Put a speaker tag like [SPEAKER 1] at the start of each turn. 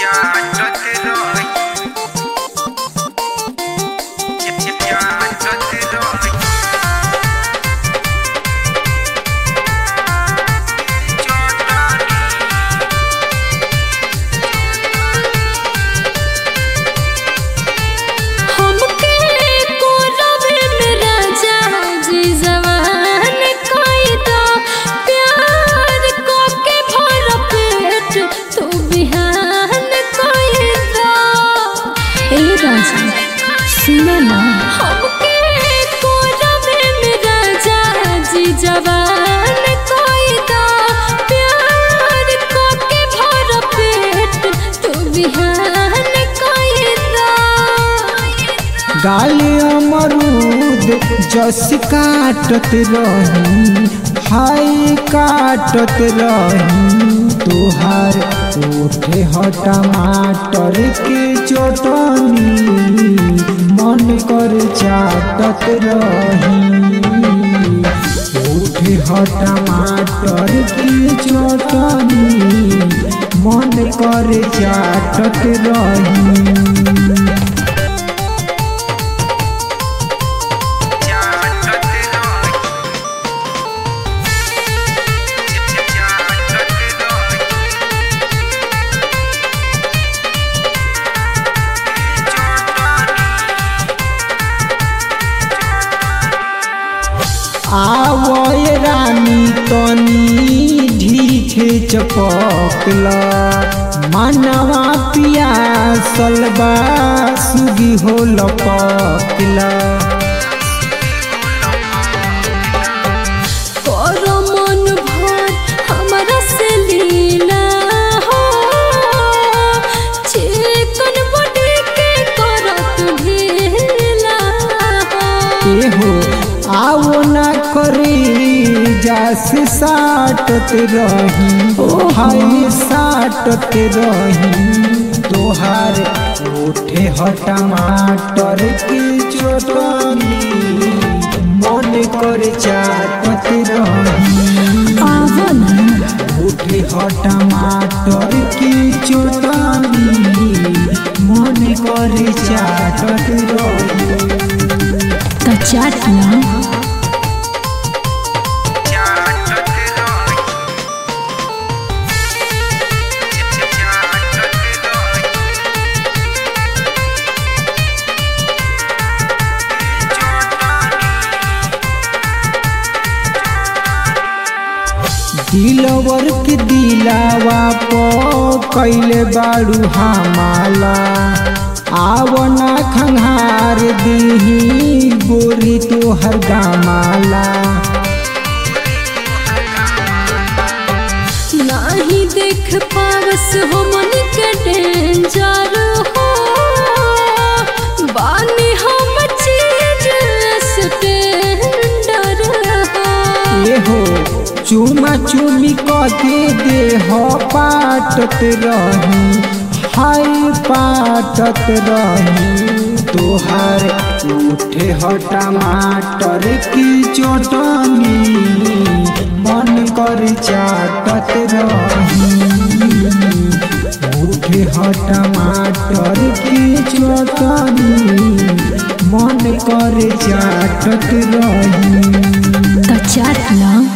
[SPEAKER 1] हमके कोरवे में राजा जी जवान कइदा प्यार को के भर पेट तू बिहान कइदा ए राजा सुनो ना हमके कोरवे में राजा जी जवान कइदा प्यार को के भर पेट तू बिहान कइदा
[SPEAKER 2] गाली अमरूद जस काटत रही हाय काटत रही तोहार ओठे ह टमाटर के चटनी मन कर चाटत रही ओठे ह टमाटर के चटनी मन कर चाटत रही आवय रानी तनी ढीठे चपकला मानवा पियासल बा सुगी हो लपकला
[SPEAKER 1] करो मन भर हमरा से लीला हो चिकन बॉडी के करत ढीला हो
[SPEAKER 2] ए हो आओ ना करी जास साटत रही ओ हाय साटत रही तोहार ओठे ह टमाटर के चटनी मन कर चाटत रही
[SPEAKER 1] आवा ना
[SPEAKER 2] उठे ह टमाटर की चटनी मन कर चाटत रही
[SPEAKER 1] त चाट ना
[SPEAKER 2] दिलवर के दिलावा प कैले बाड़ू हमाला आवना खंघार दीही गोरी तोहर गामाला
[SPEAKER 1] नाही देख पारस हो मन के डेंजर हो बानी हम चीज स्टैंडर हो
[SPEAKER 2] ए हो चुमा चुमी कके देह पाटत रही हाय पाटत रही तोहार उठे ह टमाटर की चटनी मन कर चाटत रही उठे ह टमाटर की चटनी मन कर चाटत रही
[SPEAKER 1] त चाट ना